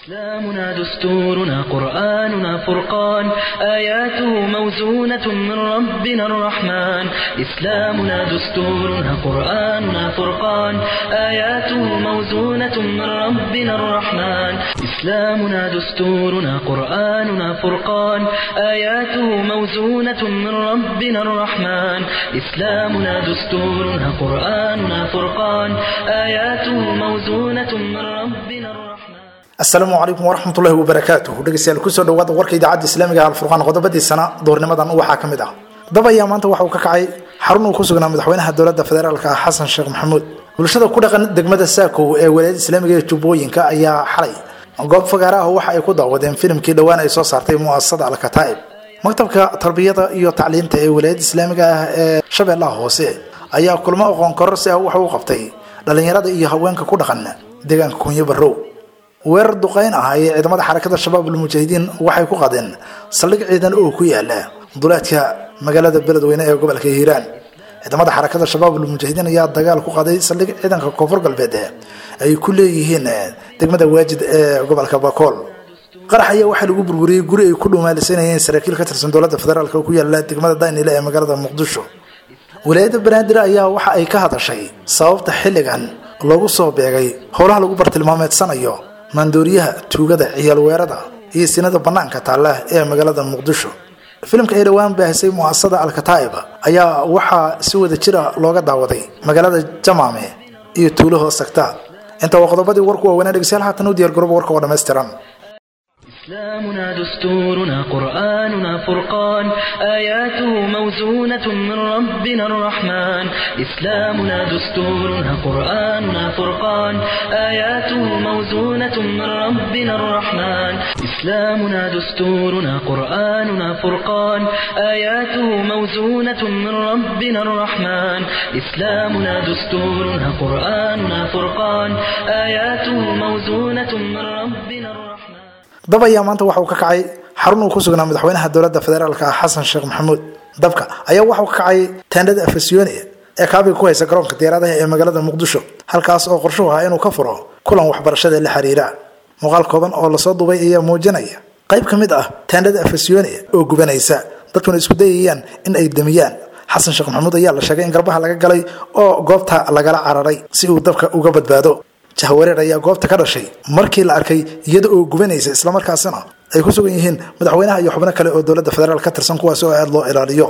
إسلامنا دستورنا قرآننا فرقان آياته موزونة من ربنا الرحمن إسلامنا دستورنا قرآننا فرقان آياته موزونة من ربنا الرحمن إسلامنا دستورنا قرآننا فرقان آياته موزونة من ربنا الرحمن إسلامنا دستورنا قرآننا فرقان آياته موزونة من ربنا الرحمن asalaamu calaykum waraxmatullahi wabarakaatuh dhegeystayaal kusoo dhawaada warka idaacadda islaamiga alfurqaan qodobadiisana doornimadan waxaa ka mid ah dab ayaa maanta waxa uu ka kacay xarun uu ku sugnaa madaxweynaha dowladda federaalka ah xasan sheekh maxamuud bulshada ku dhaqan degmada saakow ee walaayada islaamiga ee jubbooyinka ayaa xalay goob fagaara ah waxa ay ku daawadeen filimkii dhowaan ay soo saartay mu'asasada alkataa'ib maktabka tarbiyada iyo tacliinta ee walaayada islaamiga ah ee shabeellaha hoose ayaa kulmo aqoon kororsi ah waxa uu qabtay dhallinyarada iyo haweenka ku dhaqan deegaanka kunyo barrow weerar duqeyn ah ayay ciidamada xarakada shabaab almujaahidiin waxay ku qadeen saldhig ciidan oo ku yaala duleedka magaalada beledweyne ee gobolka hiiraan ciidamada xarakada shabaab almujaahidiin ayaa dagaal ku qaday saldhig ciidanka koonfur galbeed ay ku leeyihiin degmada waajid ee gobolka bakool qarax ayaa waxaa lagu burburiyey guri ay ku dhumaalisanayeen saraakiil ka tirsan dowladda federaalk oo ku yaala degmada daynile ee magaalada muqdisho walaayadda banaadir ayaa waxa ay ka hadashay sababta xilligan loogu soo beegay howlaha lagu bartilmaameedsanayo maandooriyaha tuugada ciyaal weerada iyo sinada banaanka taalla ee magaalada muqdisho filimka ay dhowaan baahisay mu'asasada alkataa'ib ayaa waxaa si wada jira looga daawaday magaalada jamaame iyo tuulo hoos tagta inta waa qodobadii warku waaweynaa dhegeystayaal haatan u diyaar garooba warka oo dhammaystiran إسلامنا دستورنا قرآننا فرقان آياته موزونة من ربنا الرحمن إسلامنا دستورنا قرآننا فرقان آياته موزونة من ربنا الرحمن إسلامنا دستورنا قرآننا فرقان آياته موزونة من ربنا الرحمن إسلامنا دستورنا قرآننا فرقان آياته موزونة من ربنا الرحمن dab ayaa maanta waxa uu ka kacay xarun uu ku sugnaa madaxweynaha dowladda federaalka ah xasan sheekh maxamuud dabka ayaa waxa uu ka kacay taandhada afasyooni ee kaabiga ku haysa garoonka diyaaradaha ee magaalada muqdisho halkaas oo qorshuhu ahaa inuu ka furo kulan waxbarashada la xiriira muuqaal kooban oo lasoo dubay ayaa muujinaya qayb ka mid ah taandhada afasyooni oo gubanaysa dadkuna isku dayayaan in ay damiyaan xasan sheekh maxamuud ayaa la sheegay in garbaha laga galay oo goobta lagala cararay si uu dabka uga badbaado jahwareer ayaa goobta ka dhashay markii la arkay iyada oo gubanaysa islamarkaasina ay ku sugan yihiin madaxweynaha iyo xubno kale oo dowladda federaal ka tirsan kuwaas oo aada loo ilaaliyo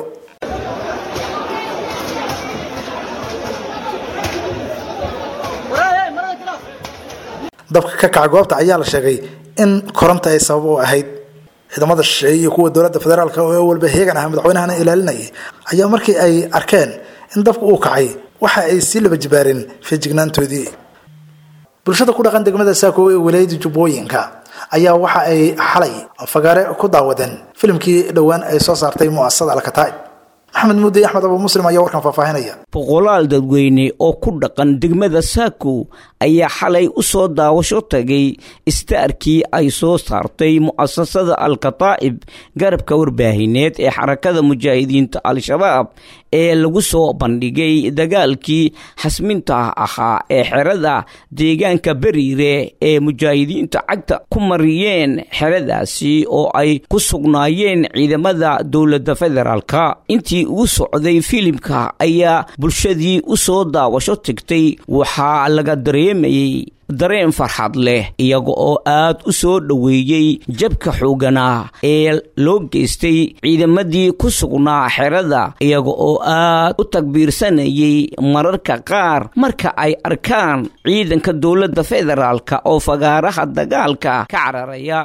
dabka ka kaca goobta ayaa la sheegay in koronta ay sabab u ahayd ciidamada shisheeye iyo kuwa dowladda federaalk oo walba heegan ah madaxweynahana ilaalinayay ayaa markii ay arkeen in dabka uu kacay waxa ay sii laba jibaareen feejignaantoodii bulshada ku dhaqan degmada saako ee walaayada jubbooyinka ayaa waxa ay xalay fagaare ku daawadeen filimkii dhowaan ay soo saartay mu'asasada alkataa'ib maxamed muudey axmed abu muslim ayaa warkan faahfaahinaya boqolaal dadweyne oo ku dhaqan degmada saako ayaa xalay u soo daawasho tagay istaarkii ay soo saartay mu'asasada alkataa'ib garabka warbaahineed ee xarakada mujaahidiinta al-shabaab ee lagu soo bandhigay dagaalkii xasminta ahaa ee xerada deegaanka beriire ee mujaahidiinta cagta ku mariyeen xeradaasi oo ay ku sugnaayeen ciidamada dowladda federaalka intii uu socday filimka ayaa bulshadii u soo daawasho tagtay waxaa laga dareemayey dareen farxad leh iyaga oo aad u soo dhoweeyey jabka xooganaa ee loo geystay ciidamadii ku sugnaa xerada iyaga oo aad u takbiirsanayay mararka qaar marka ay arkaan ciidanka dowladda federaalka oo fagaaraha dagaalka ka cararaya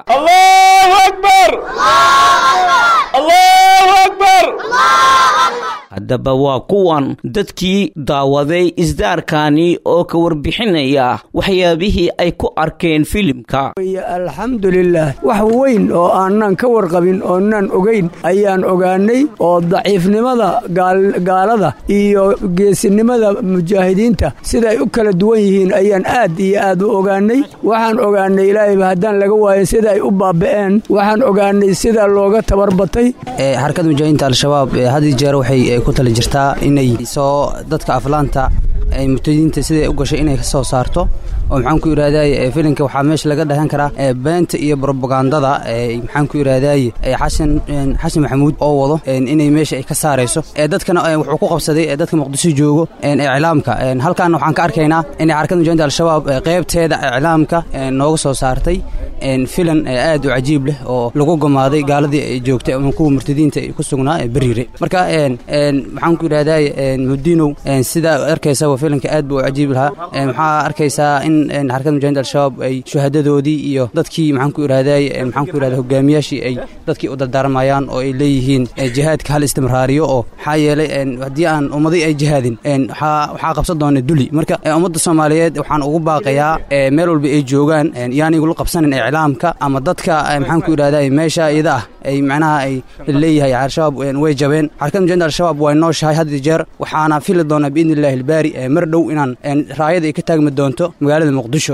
haddaba waa kuwan dadkii daawaday isdaarkani oo ka warbixinaya waxyaabihii ay ku arkeen filimka alxamdulilaah wax weyn oo aanan ka warqabin oonaan ogayn ayaan ogaanay oo daciifnimada gaalada iyo geesinimada mujaahidiinta sidaay u kala duwan yihiin ayaan aad iyo aad u ogaanay waxaan ogaanay ilaahayba haddaan laga waayin sida ay u baaba'een waxaan ogaanay sida looga tabarbatay xarakada mujaahidiinta al-shabaab had jeer waxay ku tali jirtaa inay soo dadka aflaanta murtadiinta siday u gashay inay ka soo saarto oo maxaan ku yidhahdaye filinka waxaa meesha laga dhahan karaa beenta iyo brobagandada maxaan ku yidhahdaye xasan xasan maxamuud oo wado inay meesha ay ka saarayso dadkana wuxuu ku qabsaday dadka muqdisho joogo iclaamka halkaana waxaan ka arkaynaa inay xarakada mujaahidinta al-shabaab qaybteeda iclaamka nooga soo saartay filan aad u cajiib leh oo lagu gamaaday gaaladii ay joogtay ama kuwa murtadiinta ku sugnaa beriire marka maxaan ku yidhahdaye mudiinow sidaa arkaysa waa filanka aad buu u cajiib lahaa maxaa arkaysaa in xarakada mujaahidinta al-shabaab ay shuhadadoodii iyo dadkii maxaan ku yidhahdaye maxaan ku yidhahda hogaamiyaashii ay dadkii u dardaarmayaan oo ay leeyihiin jihaadka hal istimraariyo oo maxaa yeelay haddii aan ummadii ay jihaadin waxaa qabsan doona duli marka ummadda soomaaliyeed waxaan ugu baaqayaa meel walba ay joogaan yaan igula qabsanin iclaamka ama dadka maxaan ku yidhahdaye meesha iyada ah ay macnaha ay leeyahay al-shabaab way jabeen xarakada mujaahidinta al-shabaab way nooshahay had iyo jeer waxaana fili doonaa biidni illahi albaari mar dhow inaan raayada ay ka taagmi doonto magaalada muqdisho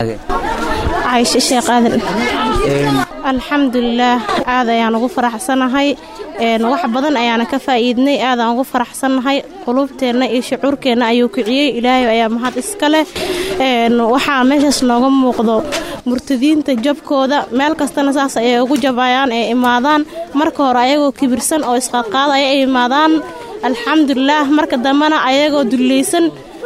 cayshe sheekh aadan alxamdulilaah aad ayaan ugu faraxsanahay wax badan ayaana ka faa'iidnay aadaan ugu faraxsannahay quluubteenna iyo shucuurkeenna ayuu kiciyey ilaahay ayaa mahad iska leh waxaa meeshaas nooga muuqdo murtadiinta jabkooda meel kastana saas ayay ugu jabayaan ee imaadaan marka hore ayagoo kibirsan oo isqadqaadaya ay imaadaan alxamdulilaah marka dambena ayagoo dullaysan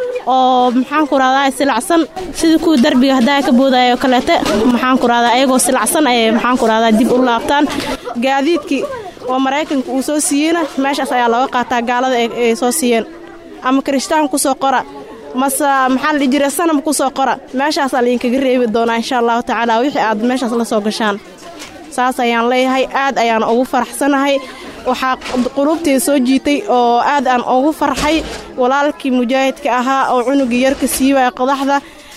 oo maxaanku rahdaa silacsan sidii kuwii darbiga haddaa ka boodaya oo kaleete maxaanku rahdaa ayagoo silacsan ayay maxaanku rahdaa dib u laabtaan gaadiidkii oo maraykanka uu soo siiyeyna meeshaas ayaa looga qaataa gaalada ay soo siiyeen ama kirishtaan ku soo qora mase maxaa la dhihi jira sanam ku soo qora meeshaasaa laydinkaga reebi doonaa insha allahu tacaala wixii aad meeshaas la soo gashaan saas ayaan leeyahay aad ayaan ugu faraxsanahay waxaa quluubtay soo jiitay oo aad aan ugu farxay walaalkii mujaahidka ahaa oo cunugii yarka siiwaya qodaxda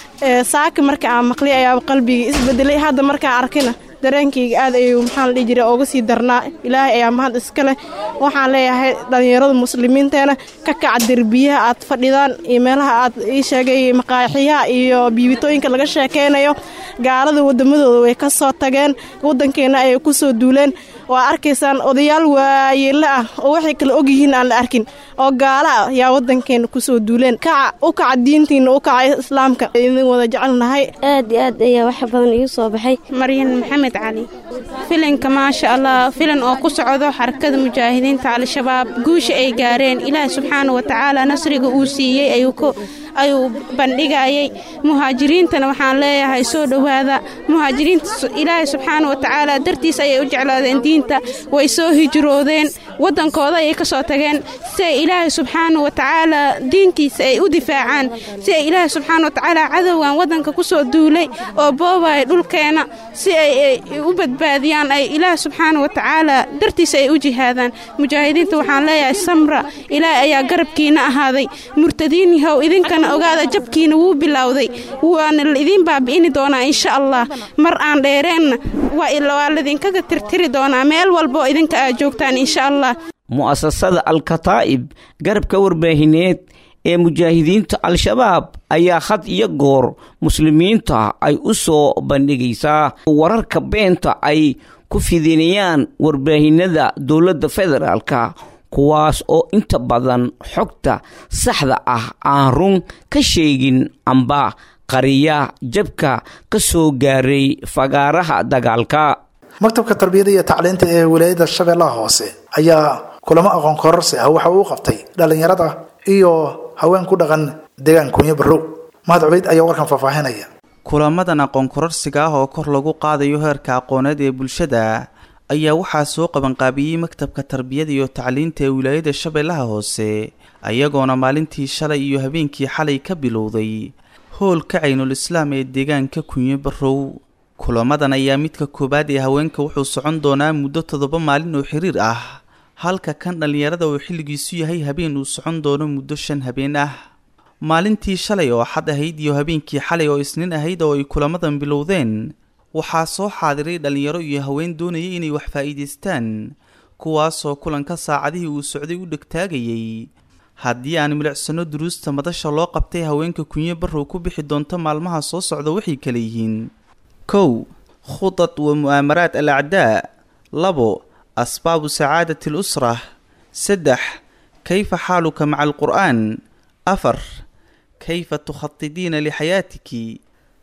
saaki marka aan maqlay ayaa qalbigii isbedelay hadda markaan arkina dareenkayga aad ayuu maxaa la dhihi jiray ooga sii darnaa ilaahay ayaa mahad iska leh waxaan leeyahay dhallinyarada muslimiinteena ka kaca derbiyaha aad fadhidaan iyo meelaha aad ii sheegay maqaaxiyaha iyo biibitooyinka laga sheekaynayo gaalada waddamadooda way ka soo tageen waddankeenna ayay ku soo duuleen waa arkaysaan odayaal waayeella ah oo waxay kala ogyihiin aan la arkin oo gaala ah yaa waddankeenna kusoo duuleen kaca u kaca diintiinna u kaca islaamka idin wada jecelnahay aad iyo aad ayaa wax badan igu soo baxay maryan maxamed cali filinka maasha allah filan oo ku socdo xarakada mujaahidiinta al-shabaab guusha ay gaareen ilaah subxaana wa tacaala nasriga uu siiyey ayuu bandhigayay muhaajiriintana waxaan leeyahay soo dhowaada muhaajiriinta ilaahay subxaana wa tacaala dartiis ayay u jeclaadeen diinta way soo hijroodeen waddankooda ayay ka soo tageen si ay ilaahay subxaana wa tacaala diintiisa ay u difaacaan si ay ilaahay subxaana wa tacaala cadowgan waddanka ku soo duulay oo boobaya dhulkeena si ay u badbaadiyaan ay ilaahay subxaana wa tacaala dartiisa ay u jihaadaan mujaahidiinta waxaan leeyahay samra ilaahay ayaa garabkiina ahaaday murtadiin yahow idinkana ogaada jabkiina wuu bilowday waana idiin baabi'ini doonaa insha allah mar aan dheereenna waa ladinkaga tirtiri doonaa meel walboo idinka aad joogtaan insha allah mu'asasada al-kataa'ib garabka warbaahineed ee mujaahidiinta al-shabaab ayaa had iyo goor muslimiinta ay u soo bandhigaysaa wararka beenta ay ku fidinayaan warbaahinada dowladda federaalka kuwaas oo inta badan xogta saxda ah aan run ka sheegin amba qariya jabka ka soo gaaray fagaaraha dagaalka maktabka tarbiyada iyo tacliinta ee wilaayada shabeellaha hoose ayaa kulamo aqoon kororsi ah waxa uu qabtay dhallinyarada iyo haween ku dhaqan deegaan kunyo barrow mahad cubeyd ayaa warkan faahfaahinaya kulamadan aqoon kororsiga ah oo kor lagu qaadayo heerka aqooneed ee bulshada ayaa waxaa soo qabanqaabiyey maktabka tarbiyada iyo tacliinta ee wilaayada shabeellaha hoose ayagoona maalintii shalay iyo habeenkii xalay ka bilowday hoolka caynul islaam ee deegaanka kunyo barrow kulamadan ayaa midka koowaad ee haweenka wuxuu socon doonaa muddo toddoba maalin oo xiriir ah halka kan dhallinyarada uu xilligiisu yahay habeen uu socon doono muddo shan habeen ah maalintii shalay oo xad ahayd iyo habeenkii xalay oo isniin ahayd oo ay kulamadan bilowdeen waxaa soo xaadiray dhallinyaro iyo haween doonayay inay wax faa'iidaystaan kuwaasoo kulanka saacadihii uu socday u dhegtaagayay haddii aan milicsano duruusta madasha loo qabtay haweenka kunyo barrow ku bixi doonto maalmaha soo socda waxay kala yihiin kow khudad wa mu'aamaraat al acdaa labo asbaabu sacaadati al usra saddex kayfa xaaluka maca alqur'aan afar kayfa tukhadidiina lixayaatiki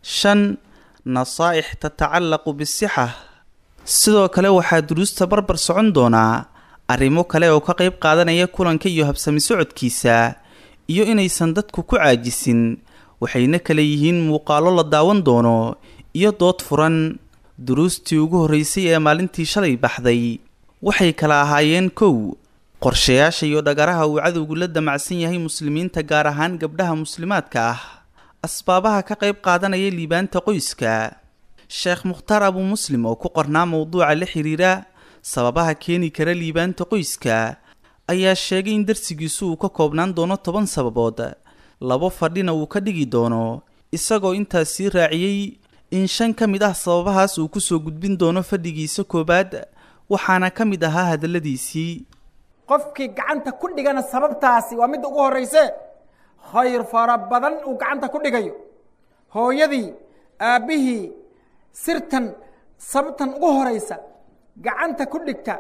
shan nasaa'ix tatacallaqu bisixa sidoo kale waxaa duruusta barbar socon doonaa arrimo kale oo ka qayb qaadanaya kulanka iyo habsami socodkiisa iyo inaysan dadku ku caajisin waxayna kale yihiin muuqaallo la daawan doono iyo dood furan duruustii ugu horreysay ee maalintii shalay baxday waxay kala ahaayeen kow qorshayaasha iyo dhagaraha uu cadowgu la damacsan yahay muslimiinta gaar ahaan gabdhaha muslimaadka ah asbaabaha ka qayb qaadanaya liibaanta qoyska sheekh mukhtaar abu muslim oo ku qornaa mowduuca la xiriira sababaha keeni kara liibaanta qoyska ayaa sheegay in darsigiisu uu ka koobnaan doono toban sababood labo fadhina uu ka dhigi doono isagoo intaas sii raaciyey in shan ka mid ah sababahaas uu kusoo gudbin doono fadhigiisa koowaad waxaana ka mid ahaa hadalladiisii qofkii gacanta ku dhigana sababtaasi waa midda ugu horrayse khayr fara badan uu gacanta ku dhigayo hooyadii aabbihii sirtan sababtan ugu horaysa gacanta ku dhigta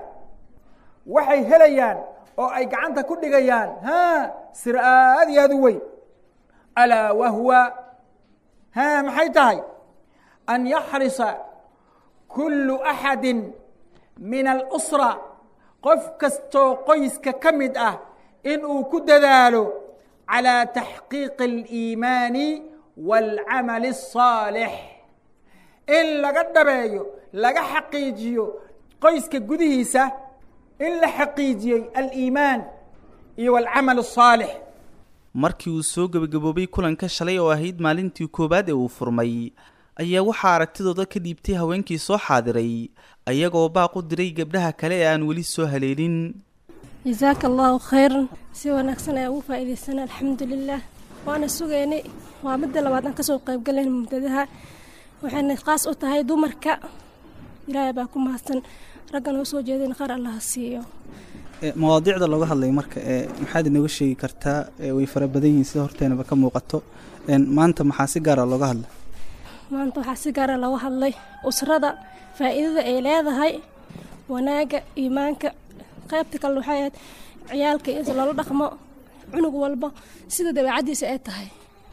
waxay helayaan oo ay gacanta ku dhigayaan ha sir aad iyo aad u weyn alaa wahwa ha maxay tahay an yaxrisa kullu axadi min alusra qof kastoo qoyska ka mid ah inuu ku dadaalo calaa taxqiiqi aliimaani waalcamali الصaalix in laga dhabeeyo laga xaqiijiyo qoyska gudihiisa in la xaqiijiyey aliimaan iyo alcamal الصaalix markii uu soo gebagaboobay kulanka shalay oo ahayd maalintii koowaad ee uu furmay ayaa waxaa aragtidooda ka dhiibtay haweenkii soo xaadiray ayagoo baaq u diray gabdhaha kale ee aan weli soo haleelin jasaaka allahu khayran si wanaagsan ayaa ugu faa'iidaysana alxamdulilah waana sugaynay waa midda labaad aan kasoo qaybgalayn mubtadaha waxayna khaas u tahay dumarka ilaahay baa ku mahadsan raggan oo soo jeedin qaar allaha siiyo mawaadiicda looga hadlay marka ee maxaad inooga sheegi kartaa way fara badan yihiin sida horteenaba ka muuqato maanta maxaa si gaara looga hadlay maanta waxaa si gaara looga hadlay usrada faa'iidada ay leedahay wanaagga iimaanka qaybta kale waxay ahayd ciyaalka in loola dhaqmo cunug walba sida dabeecaddiisa ay tahay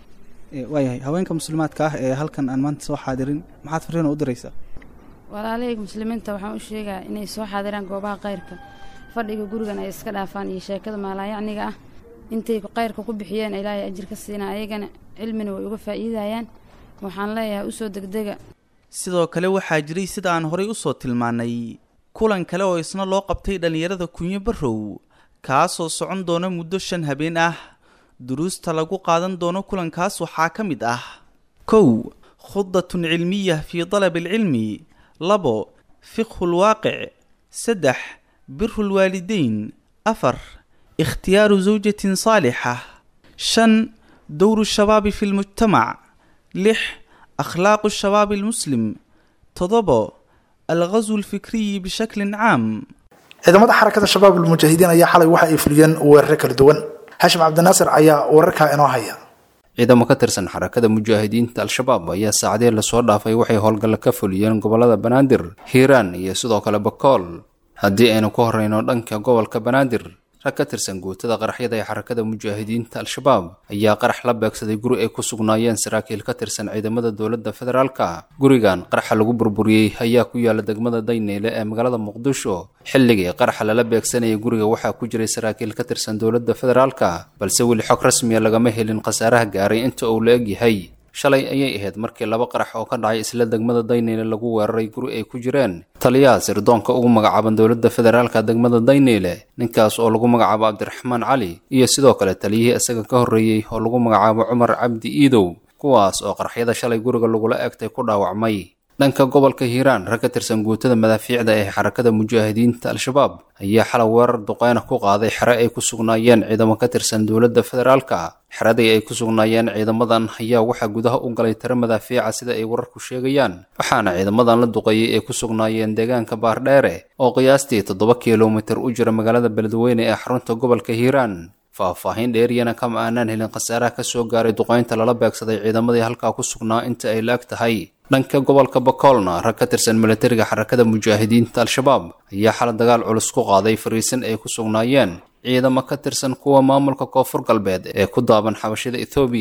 waayahay haweenka muslimaadka ah ee halkan aan maanta soo xaadirin maxaad fariina u diraysaa walaalahayga muslimiinta waxaan u sheegaa inay soo xaadiraan goobaha kayrka fadhiga gurigan ay iska dhaafaan iyo sheekada maalaayacniga ah intay kayrka ku bixiyeen ilaahay ajir ka siinaa ayagana cilmina way uga faa'iidayaan waxaan leeyahay usoo degdega sidoo kale waxaa jiray sida aan horay usoo tilmaannay kulan kale oo isna loo qabtay dhallinyarada kunyo barrow kaasoo socon doona muddo shan habeen ah duruusta lagu qaadan doono kulankaas waxaa ka mid ah kow khudatun cilmiya fii dalabi alcilmi labo fiqhu lwaaqic saddex biru lwaalideyn afar ikhtiyaaru zawjatin saalixa shan dowru shabaabi fi lmujtamac lix akhlaaqu shabaabi almuslim toddobo alghaswu alfikriyi bishaklin caam ciidamada xarakada shabaab almujaahidiin ayaa xalay waxa ay fuliyeen weeraro kala duwan xashim cabdinaasir ayaa wararkaa inoo haya ciidamo ka tirsan xarakada mujaahidiinta al-shabaab ayaa saacadii lasoo dhaafay waxay howlgalla ka fuliyeen gobolada banaadir hiiraan iyo sidoo kale bakool haddii aynu ku horreyno dhanka gobolka banaadir rag ka tirsan guutada qaraxyada ee xarakada mujaahidiinta al-shabaab ayaa qarax la beegsaday guri ay ku sugnaayeen saraakiil ka tirsan ciidamada dowladda federaalka gurigan qaraxa lagu burburiyey ayaa ku yaala degmada dayneyle ee magaalada muqdisho xilligii qaraxa lala beegsanayay guriga waxaa ku jiray saraakiil ka tirsan dowladda federaalka balse weli xog rasmiya lagama helin khasaaraha gaaray inta uu la eg yahay shalay ayay ahayd markii laba qarax oo ka dhacay isla degmada dayneyle lagu weeraray guri ay ku jireen taliyaha sirdoonka ugu magacaaban dowladda federaalka degmada dayneyle ninkaas oo lagu magacaabo cabdiraxmaan cali iyo sidoo kale taliyihii isaga ka horreeyey oo lagu magacaabo cumar cabdi iidow kuwaas oo qaraxyada shalay guriga lagula eegtay ku dhaawacmay dhanka gobolka hiiraan rag ka tirsan guutada madaafiicda ee xarakada mujaahidiinta al-shabaab ayaa xalay weerar duqeyna ku qaaday xere ay ku sugnaayeen ciidamo ka tirsan dowladda federaalka xeradii ay ku sugnaayeen ciidamadan ayaa waxaa gudaha u galay tiro madaafiica sida ay wararku sheegayaan waxaana ciidamadan la duqeeyey ay ku sugnaayeen deegaanka baardheere oo qiyaastii toddoba kilomitir u jira magaalada beledweyne ee xarunta gobolka hiiraan faahfaahin dheeriyana kama aanaan helin khasaaraha ka soo gaaray duqeynta lala beegsaday ciidamadii halkaa ku sugnaa inta ay la-eg tahay dhanka gobolka bakoolna rag ka tirsan milatariga xarakada mujaahidiinta al-shabaab ayaa xala dagaal culus ku qaaday fariisin ay ku sugnaayeen ciidamo ka tirsan kuwa maamulka koonfur galbeed ee ku daaban xabashida ethoobiya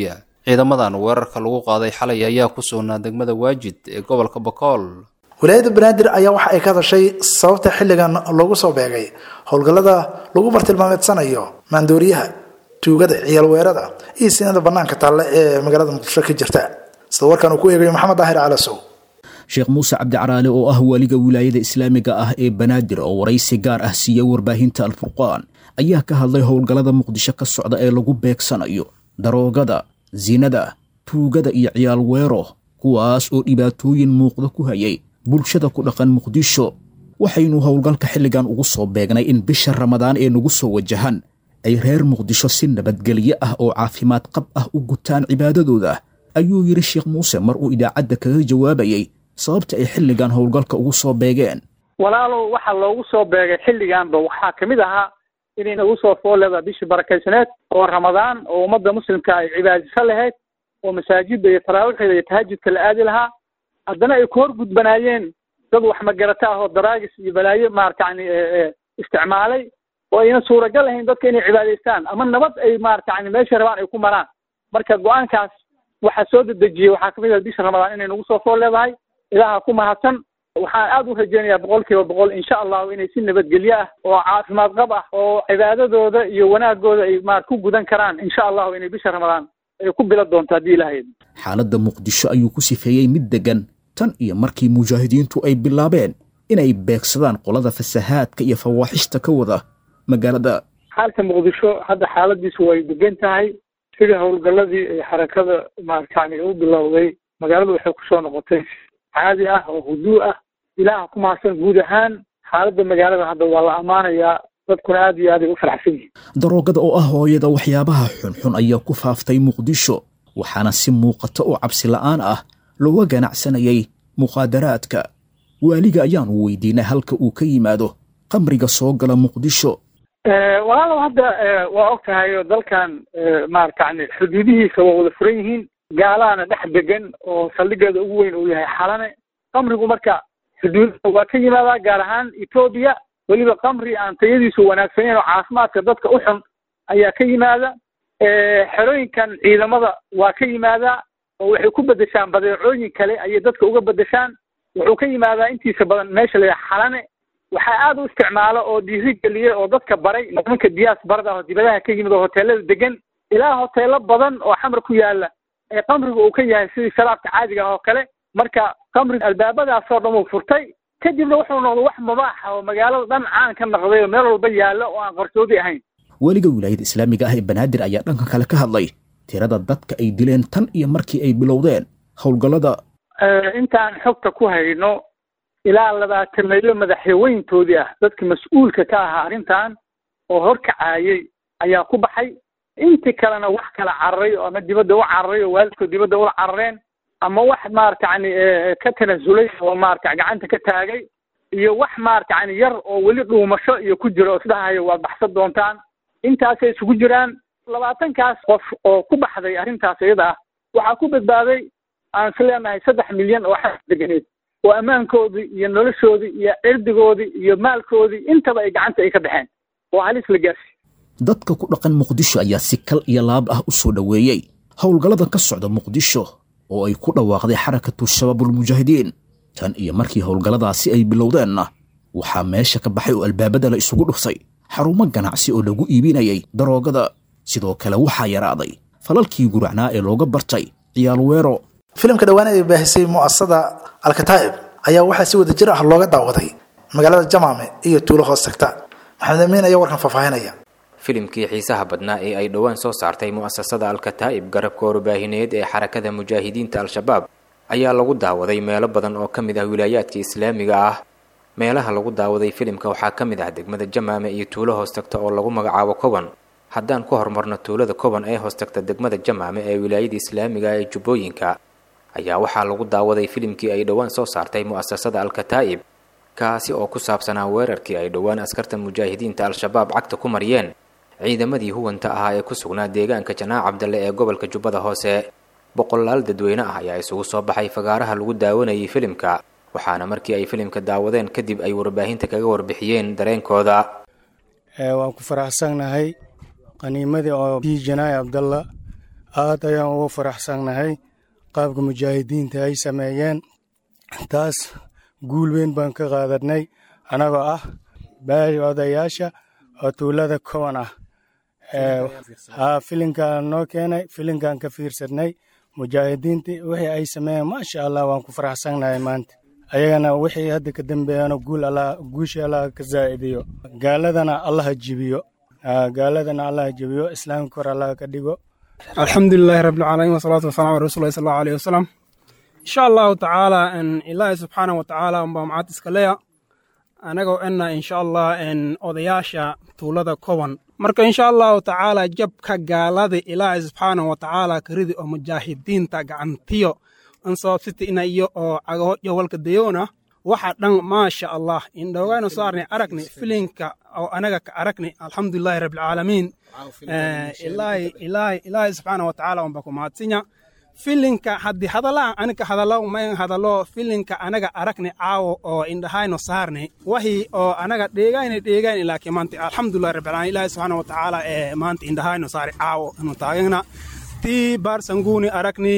ciidamadan weerarka lagu qaaday xalay ayaa ku sugnaa degmada waajid ee gobolka bakool wilaayadda banaadir ayaa waxa ay ka hadashay sababta xilligan loogu soo beegay howlgallada lagu bartilmaameedsanayo maandooriyaha tuugada ciyaal weerada iyo sinada banaanka taalle ee magaalada muqdisho ka jirta sida warkan uu ku eegayo maxamed daahir calasow sheekh muuse cabdicaraale oo ah waaliga wilaayada islaamiga ah ee banaadir oo waraysi gaar ah siiyey warbaahinta alfurqaan ayaa ka hadlay howlgallada muqdisho ka socda ee lagu beegsanayo daroogada sinada tuugada iyo ciyaal weero kuwaas oo dhibaatooyin muuqda ku hayay bulshada ku dhaqan muqdisho waxaynu howlgalka xilligan ugu soo beegnay in bisha ramadaan ee nagu soo wajahan ay reer muqdisho si nabadgelyo ah oo caafimaad qab ah u gutaan cibaadadooda ayuu yidhi sheekh muuse mar uu idaacadda kaga jawaabayey sababta ay xilligan howlgalka ugu soo beegeen walaalow waxaa loogu soo beegay xilliganba waxaa ka mid ahaa inay nagu soo fooleda bishii barakaysaneed oo ramadaan oo ummadda muslimka ay cibaadiso lahayd oo masaajidda iyo taraawiixda iyo tahajudka la aadi lahaa haddana ay ku hor gudbanaayeen dad wax magarata ah oo daraagis iyo balaayo maarata yani isticmaalay oo ayna suuragal ahayn dadka inay cibaadaystaan ama nabad ay maarata yani meesha rabaan ay ku maraan marka go-aankaas waxaa soo dedejiyey waxaa kamid ah bisha ramadaan inay nagu soo fool leedahay ilaaha ku mahadsan waxaan aad u rajeynayaa boqol kiiba boqol insha allahu inay si nabadgelyo ah oo caafimaad qab ah oo cibaadadooda iyo wanaagooda ay maar ku gudan karaan insha allahu inay bisha ramadaan ay ku bila doonto haddii ilahayd xaaladda muqdisho ayuu ku sifeeyey mid deggan tan iyo markii mujaahidiintu ay bilaabeen inay beegsadaan qolada fasahaadka iyo fawaaxishta ka wada magaalada xaalka muqdisho hadda xaaladiisu way degan tahay sidii howlgalladii ay xarakada maarata yani u bilowday magaaladu waxay kusoo noqotay caadi ah oo huduu ah ilaaha ku mahadsan guud ahaan xaaladda magaalada hadda waa la ammaanayaa dadkuna aad iyo aad ay u faraxsan yihiin daroogada oo ah hooyada waxyaabaha xunxun ayaa ku faaftay muqdisho waxaana si muuqata oo cabsi la'aan ah looga ganacsanayay muqaadaraadka waaliga ayaanu weydiinay halka uu ka yimaado qamriga soo gala muqdisho walaalow hadda waa og tahay oo dalkan maarata yani xuduudihiisa waa wada furan yihiin gaalahana dhex degan oo saldhigeeda ugu weyn uu yahay xalane qamrigu marka xuduudaha waa ka yimaadaa gaar ahaan etoobiya weliba qamri aan tayadiisu wanaagsaneyn oo caafimaadka dadka u xun ayaa ka yimaada xerooyinkan ciidamada waa ka yimaadaa oo waxay ku bedeshaan badeecooyin kale ayay dadka uga bedeshaan wuxuu ka yimaadaa intiisa badan meesha la xalane waxaa aad u isticmaala oo dhiiri geliya oo dadka baray nimanka diyaas barada oo dibadaha ka yimid oo hoteelada degan ilaa hoteelo badan oo xamar ku yaala ee qamriga uu ka yahay sidii sharaabka caadiga ah oo kale marka qamriga albaabadaasoo dhan uu furtay kadibna wuxuu noqday wax mubaaxa oo magaalada dhan caan ka noqday oo meel walba yaalla oo aan qarsoodi ahayn weliga wilaayada islaamiga ah ee banaadir ayaa dhanka kale ka hadlay tirada dadka ay dileen tan iyo markii ay bilowdeen howlgallada intaan xogta ku hayno ilaa labaatan maylo madaxweyntoodii ah dadka mas-uulka ka ahaa arrintan oo horkacaayay ayaa ku baxay intii kalena wax kala cararay oo ama dibadda u cararay oo waalidkood dibadda ula carareen ama wax maarata yani ka tanasulay oo maarata gacanta ka taagay iyo wax maarata yani yar oo weli dhuumasho iyo ku jira oo isdhahayo waad baxsan doontaan intaasay isugu jiraan labaatankaas qof oo ku baxday arrintaas iyada ah waxaa ku badbaaday aan is leenahay saddex milyan oo xas deganeed oo ammaankoodii iyo noloshoodii iyo cirdigoodii iyo maalkoodii intaba ay gacanta ay ka baxeen oo halis la gaarsi dadka ku dhaqan muqdisho ayaa si kal iyo laab ah u soo dhoweeyey howlgallada ka socda muqdisho oo ay ku dhawaaqday xarakatu shabaabulmujaahidiin tan iyo markii howlgalladaasi ay bilowdeenna waxaa meesha ka baxay oo albaabada la isugu dhuftay xarumo ganacsi oo lagu iibinayay daroogada sidoo kale waxaa yaraaday falalkii guracnaa ee looga bartay ciyaal weero filimka dhowaan ay baahisay mu'asasada alkataa'ib ayaa waxaa si wada jir ah looga daawaday magaalada jamaame iyo tuulo hoos tagta maxamed amiin ayaa warkan faahfaahinaya filimkii xiisaha badnaa ee ay dhowaan soo saartay mu'asasada alkataa'ib garabka warbaahineed ee xarakada mujaahidiinta al-shabaab ayaa lagu daawaday meelo badan oo ka mid ah wilaayaadka islaamiga ah meelaha lagu daawaday filimka waxaa ka mid ah degmada jamaame iyo tuulo hoos tagta oo lagu magacaabo koban haddaan ku horumarno tuulada koban ee hoos tagta degmada jamaame ee wilaayada islaamiga ee jubbooyinka ayaa waxaa lagu daawaday filimkii ay dhowaan soo saartay mu'asasada alkataa'ib kaasi oo ku saabsanaa weerarkii ay dhowaan askarta mujaahidiinta al-shabaab cagta ku mariyeen ciidamadii huwanta ahaa ee ku sugnaa deegaanka janaac cabdalle ee gobolka jubbada hoose boqolaal dadweyne ah ayaa isugu soo baxay fagaaraha lagu daawanayay filimka waxaana markii ay filimka daawadeen kadib ay warbaahinta kaga warbixiyeen dareenkooda waan ku faraxsannahay qaniimadii oo bii janaayi cabdalla aad ayaan ugu faraxsannahay qaabka mujaahidiinta ay sameeyeen taas guul weyn baan ka qaadanay annagoo ah baari odayaasha oo tuulada kowan ah haa filinkaan noo keenay filinkaan ka fiirsadnay mujaahidiintii wixii ay sameeyeen maasha allah waan ku faraxsannahay maanta ayagana wixii hadda ka dambeeyana guul allah guushii allah ka zaa'idiyo gaaladana allaha jibiyo gaaladana allaha jibiyo islaamka kor allah ka dhigo alxamdulilaahi rabbilcaalamiin wasalaatu wasalaam ala rasuulillahi sal allahu alayhi wasalam insha allahu tacaala ilaahi subxaana wa tacaala unbaa macad iska leya anagoo ena insha allah odayaasha tuulada koban marka insha allahu tacaala jabka gaalada ilaahi subxaana wa tacaala karidi oo mujaahidiinta gacantiyo ansababsita ina iyo oo cagahodyo walka dayoona waxa dhan maasha allah indhoogayna soo arnay aragni filinka oo anaga ka aragni alxamdulilahi rabbilcaalamiin ilaahi ilaahi ilaahi subxaana wa tacaala unba ku mahadsinya filinka haddii hadallaan anika hadallo mayn hadallo filinka anaga aragni caawo oo indhahayno saarni wahii oo anaga dheegayna dheegayna laakiin maanta alxamdulilah rabbilcaalamiin ilaahi subxaana wa tacaala ee maanta indhahayno saari caawo inu taagana tii baarsanguuni aragni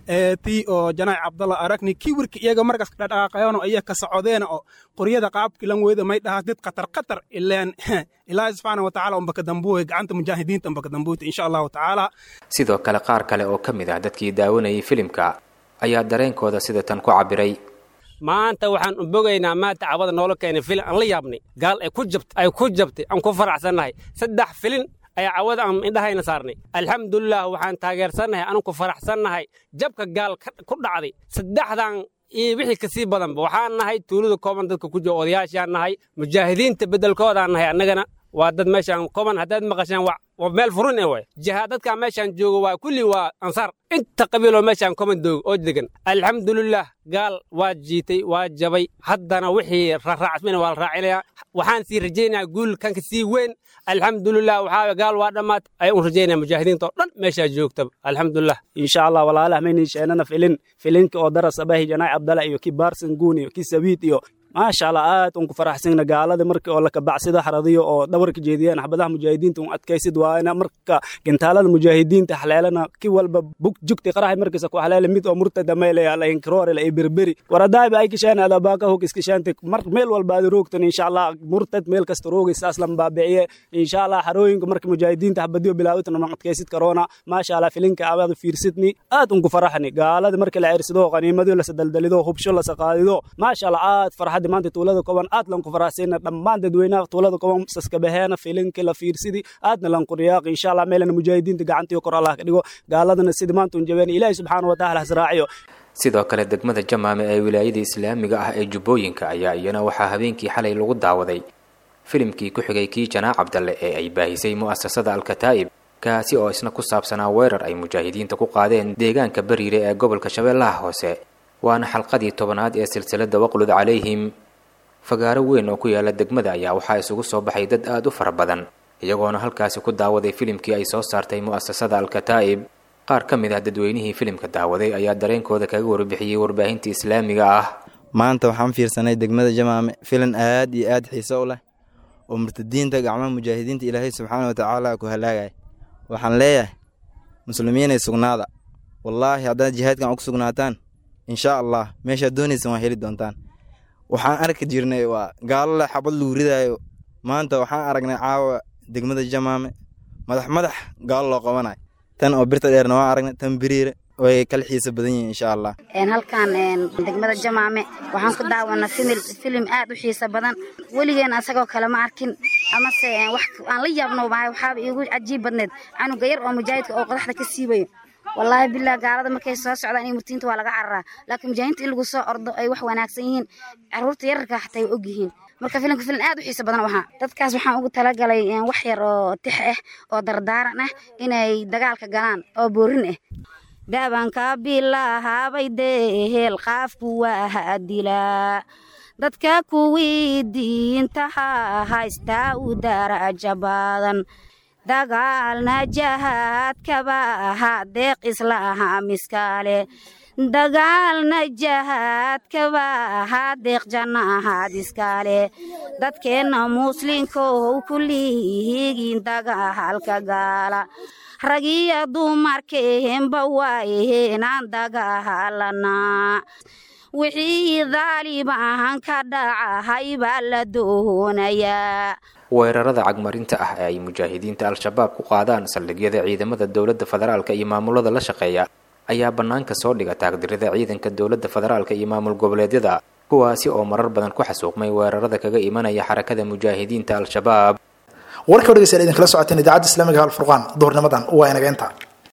tii oo janaac cabdalla aragni kiwirka iyaga markas dhadhaaqayano iya ka socodeena oo qoryada qaabkilan weyda may dhahaa did qatar qatar ileen ilaahi subxaana wa tacaala unbaka dambuwe gacanta mujaahidiinta unbaka dambuwta insha allahu tacaala sidoo kale qaar kale oo ka mid ah dadkii daawanayay filimka ayaa dareenkooda sida tan ku cabbiray maanta waxaan u bogaynaa maanta cawada noola keenay filin aan la yaabnay gaal ay ku jabt ay ku jabtay aan ku faraxsannahay saddex filin ayaa cawada aan indhahayna saarnay alxamdulilah waxaan taageersannahay anu ku faraxsannahay jabka gaal ku dhacday saddexdan iyo wixii kasii badanba waxaan nahay tuulada kooban dadka ku jiro odayaashaan nahay mujaahidiinta beddelkoodaan nahay annagana waa dad meeshaan kooban haddaad maqasheen waa meel furin ee waay jihaad dadkaa meeshaan joogo waa kulli waa ansaar inta qabiiloo meeshaan kooban doogo oo degan alxamdulilah gaal waa jiitay waa jabay haddana wixii raaraacmina waa la raacinayaa waxaan sii rajaynayaa guul kanka sii weyn alxamdulilah waxaa gaal waa dhammaatay ayaan u rajaynaya mujaahidiinta oo dhan meeshaa joogtaba alxamdulilah insha allah walaalaha maynin sheenana filin filinka oo daras abahi janaac abdala iyo ki baarsan guun iyo ki sabiid iyo maasha allah aad un ku faraxsana gaalada markii oo la kabacsida xaradiyo oo dhabarka jeediyeen xabadaha mujaahidiinta un adkaysid waana marka gintaalada mujaahidiinta xaleelana ki walba bug jugti qarahay markiisa ku xaleele mid oo murtada meelaya la inkiroorela ay berberi waradaabi ay kisheen ada baaka hog iskishaante mar meel walba aad roogtan insha allah murtad meel kasta roogay saas lan baabiciye insha allah xarooyinka marka mujaahidiinta xabadiyo bilaawatan ma adkaysid karoona maasha allah filinka abaad fiirsidni aad un ku faraxni gaalada markii la cirsido qaniimadiyo la sadaldalido hubsho la saqaadido maasha allah aad farxad maanta tuulada koban aad lanku faraxsayna dhammaan dadweynaha tuulada koban saskabaheena filinka la fiirsidi aadna lanku riyaaqi insha allah meelana mujaahidiinta gacantiyo kor allah ka dhigo gaaladana sidii maanta un jabeen ilaahi subxaana wa tacaala hasraaciyo sidoo kale degmada jamaame ee wilaayada islaamiga ah ee jubbooyinka ayaa iyana waxaa habeenkii xalay lagu daawaday filimkii ku xigay kii janaac cabdalle ee ay baahisay mu'asasada alkataa'ib kaasi oo isna ku saabsanaa weerar ay mujaahidiinta ku qaadeen deegaanka bariire ee gobolka shabeellaha hoose waana xalqadii tobanaad ee silsiladda waqlud calayhim fagaaro weyn oo ku yaala degmada ayaa waxaa isugu soo baxay dad aad u fara badan iyagoona halkaasi ku daawaday filimkii ay soo saartay mu'asasada alkataa'ib qaar ka mid ah dadweynihii filimka daawaday ayaa dareenkooda kaga warbixiyey warbaahinta islaamiga ah maanta waxaan fiirsanay degmada jamaame filan aad iyo aad xiiso u leh oo murtadiinta gacmaha mujaahidiinta ilaahay subxaana wa tacaala ku halaagaya waxaan leeyahay muslimiinay sugnaada wallaahi haddaad jihaadkan ugu sugnaataan insha allah meeshaad doonaysan waa heli doontaan waxaan arki jirnay waa gaalo leh xabad lagu ridaayo maanta waxaan aragnay caawa degmada jamaame madax madax gaalo loo qabanayo tan oo birta dheerna waan aragnay tan biriire way kala xiisa badan yihiin insha allah halkan degmada jamaame waxaan ku daawanaa fimil filim aad u xiisa badan weligeen asagoo kale ma arkin amase wax aan la yaabno bahay waxaaba iigu cajiib badneed canuga yar oo mujaahidka oo qodaxda ka siibayo wallaahi billah gaalada markay soo socdaan iyo murtiinta waa laga cararaa laakiin mujaahidiinta in lagu soo ordo ay wax wanaagsan yihiin caruurta yararka xataa ay og yihiin marka filimka filim aad u xiisa badan waxaa dadkaas waxaan ugu talagalay wax yar oo tix ah oo dardaaran ah inay dagaalka galaan oo boorin ah dhabanka bilahaabay dehel qaafku waa dilaa dadka kuwii diintaha haystaa u daraja badan dagaalna jahaadkaba ahaa deeq islaha miskale dagaalna jahaadkaba ahaa deeq janna ahaad iskale dadkeenna muslinkow kullihiigin dagaalka gaala ragiya dumarkeenba waayeenaan dagaalanaa wixii daalibahan ka dhacahay baa la doonayaa weerarada cagmarinta ah ee ay mujaahidiinta al-shabaab ku qaadaan saldhigyada ciidamada dowladda federaalka iyo maamulada la shaqeeya ayaa bannaanka soo dhiga taagdirida ciidanka dowladda federaalka iyo maamul goboleedyada kuwaasi oo marar badan ku xasuuqmay weerarada kaga imanaya xarakada mujaahidiinta al-shabaab warka dhegeystayaal idinkala socoteen idaacadda islaamiga alfurqaan duhurnimadan waa inaga inta